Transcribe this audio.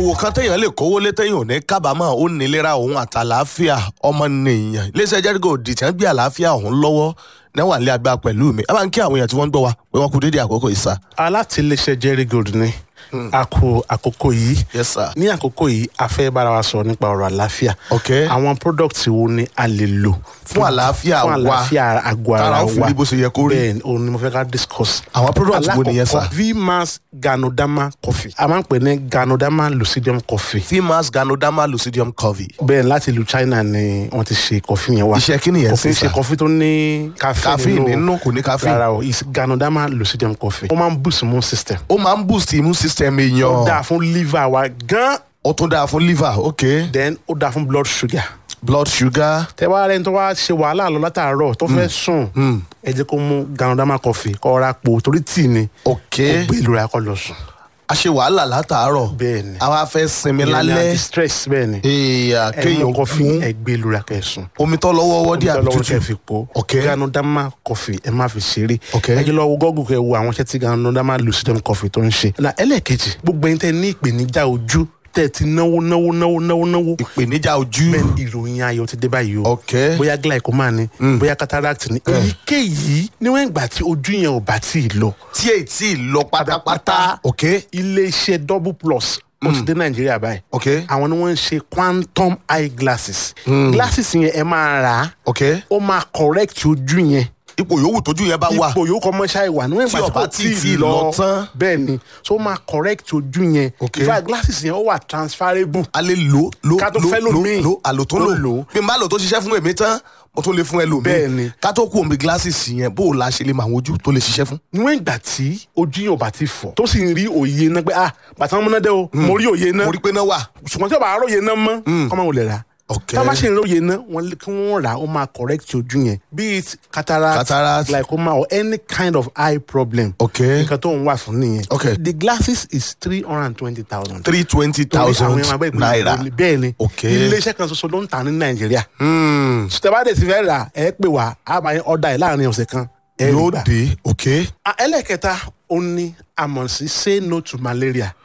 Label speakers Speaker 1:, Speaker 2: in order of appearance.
Speaker 1: òwò kan téèyàn lè kówó lé téèyàn ò ní kábàámọ̀ ó nílera òun àtàlàáfíà ọmọnìyàn iléeṣẹ́ jẹ́rígò dìtẹ̀ ń gbé àlàáfíà òun lọ́wọ́ náwà nílé agbára pẹ̀lú mi ẹ bá ń kí àwọn èèyàn tí wọ́n ń gbọ́ wa pé wọ́n kú dédé àkókò ìsà.
Speaker 2: alátìlẹsẹ jerry gold ni a kò àkókò yìí
Speaker 1: yes sir.
Speaker 2: ní àkókò yìí a fẹ́ bára wa sọ̀rọ̀ nípa ọ̀rọ̀ àlàáfíà
Speaker 1: ok
Speaker 2: àwọn product wo ni a lè lò
Speaker 1: fún àlàáfíà
Speaker 2: fún
Speaker 1: wa
Speaker 2: àlàáfíà àgọ́ ara
Speaker 1: tára
Speaker 2: wa
Speaker 1: ó fi rí bó ṣe yẹ kó rí.
Speaker 2: bẹ́ẹ̀ ni òun ni mo fẹ́ ká discuss
Speaker 1: àwọn product wo nìyẹn sà.
Speaker 2: alákọ̀ọ́kọ́ vmax ganodama coffee a máa ń pè ní ganodama lucidium coffee
Speaker 1: fimas ganoderma lucidium covey.
Speaker 2: bẹ́ẹ̀ láti ìlú china ni wọ́n ti ṣe coffee yẹn wá
Speaker 1: iṣẹ́ kí nìyẹn
Speaker 2: coffee
Speaker 1: sí
Speaker 2: ṣe
Speaker 1: sà.
Speaker 2: coffee tó ní caffeine
Speaker 1: caffeine nínú kò ní caffeine.
Speaker 2: rárá o is ganodama lucidium coffee ó máa ń boost immune system
Speaker 1: ó máa ń boost immune system
Speaker 2: ó
Speaker 1: èèyàn.
Speaker 2: dáa fún liver wa gan
Speaker 1: ó tún dáa fún liver ok
Speaker 2: then ó dáa fún blood sugar
Speaker 1: blood sugar.
Speaker 2: tẹ wá rẹni tó wá ṣe wàhálà lọ látàárọ̀ tó fẹ́ sùn ẹ jẹ́ kó mú ganodama coffee kó ra po torí tíì ni
Speaker 1: ok
Speaker 2: ó gbé ìlú ra kó lọ sùn
Speaker 1: a ṣe wàhálà látàárọ̀
Speaker 2: bẹ́ẹ̀ ni
Speaker 1: àwa fẹ́ sinmi
Speaker 2: Ìyẹn ni
Speaker 1: lálẹ́
Speaker 2: anti-stress bẹ́ẹ̀ ni
Speaker 1: èèyàn
Speaker 2: ẹ mú
Speaker 1: kéèyàn
Speaker 2: coffee
Speaker 1: mú
Speaker 2: ẹ gbé ìlú ra kẹ́ sùn
Speaker 1: omi tó lọ́wọ́ wọ́dí àbí
Speaker 2: lọ́wọ́
Speaker 1: tútù
Speaker 2: kẹ́ fi po
Speaker 1: Ok.
Speaker 2: ganodama coffee ẹ má fi ṣeré
Speaker 1: Ok.
Speaker 2: ẹ jẹ́ lọ wo gọ́gùn kẹ́ wo àwọn iṣẹ́ tí ganodama lucidum coffee tó ń ṣe na ẹlẹ́ẹ̀kejì gbogbo ẹni tẹ́ ní ìpèníjà ojú tẹ́ ti náwó náwó náwó náwó náwó
Speaker 1: ìpèníjà ojú
Speaker 2: bẹ́ẹ̀ ni ìròyìn ayọ̀ ti dé báyìí o
Speaker 1: ok
Speaker 2: bóyá glaucoma ni bóyá cataract ni èyíkéyìí níwọ̀n ìgbà tí ojú yẹn ò bá tí ì lọ
Speaker 1: tí èyí tí ì lọ pátápátá ok
Speaker 2: iléeṣẹ́ double plus ó ti dé nàìjíríà báyìí
Speaker 1: ok
Speaker 2: àwọn ni wọ́n ń ṣe quantum eye glasses glasses yẹn ẹ máa rà á
Speaker 1: ok
Speaker 2: ó máa correct ojú yẹn
Speaker 1: ipò yòówù tójú yẹn bá wà
Speaker 2: ipò yòókù ọmọ ṣáà ìwà níwọ̀n
Speaker 1: Tí
Speaker 2: ìgbà tí
Speaker 1: ọba
Speaker 2: kò
Speaker 1: tí
Speaker 2: tí
Speaker 1: ì
Speaker 2: ì
Speaker 1: lọ
Speaker 2: lọ
Speaker 1: tán.
Speaker 2: bẹ́ẹ̀ ni so ó máa correct ojú yẹn
Speaker 1: Ok.
Speaker 2: in fact glasses yẹn ó wà transferable
Speaker 1: a lè lò lò
Speaker 2: Ká tó
Speaker 1: lò
Speaker 2: fẹ́
Speaker 1: lò
Speaker 2: lòmíì.
Speaker 1: lò àlò tó
Speaker 2: Tó
Speaker 1: lò
Speaker 2: lò.
Speaker 1: bí n bá lò tó ṣiṣẹ́ fún èmi tán mo tún lè fún ẹlòmíì
Speaker 2: Bẹ́ẹ̀ ni.
Speaker 1: ká tó kú omi glasses yẹn bó o la ṣe lè mọ àwọn ojú tó lè ṣiṣẹ́ fún.
Speaker 2: níwọ̀n ìgbà tí ojú yẹn ò bá ti fọ̀ tó sì ń rí òye náà pé ah bàtà wọn múná dé o mo rí òye náà
Speaker 1: mo rí pé náà wà.
Speaker 2: ṣùgbọ́n tí o bá róye náà mọ́ kọ́mọ wò lè rà
Speaker 1: ok
Speaker 2: tá a bá ṣe ń róye náà wọ́n lé- kí wọ́n rà á ó máa correct ojú yẹn be it cataract,
Speaker 1: Cataract.
Speaker 2: glaucoma or any kind of eye problem
Speaker 1: ok
Speaker 2: nǹkan tó ń wà fún nìyẹn
Speaker 1: Ok.
Speaker 2: the glasses is three hundred and twenty thousand
Speaker 1: three twenty thousand naira.
Speaker 2: bẹ́ẹ̀ ni
Speaker 1: Ok.
Speaker 2: iléeṣẹ́ kan ṣoṣo ló ń tà ní nàìjíríà
Speaker 1: Hmm,
Speaker 2: sùtẹ́bàdé ti fẹ́ rà ẹ pè wá a máa ń ọ̀dà ẹ̀ láàrin ọ̀sẹ̀ kan ẹ rí
Speaker 1: yóò
Speaker 2: gbà.
Speaker 1: dé ok
Speaker 2: Ah, ẹlẹ́kẹta ó ní àmọ̀ sí say no to malaria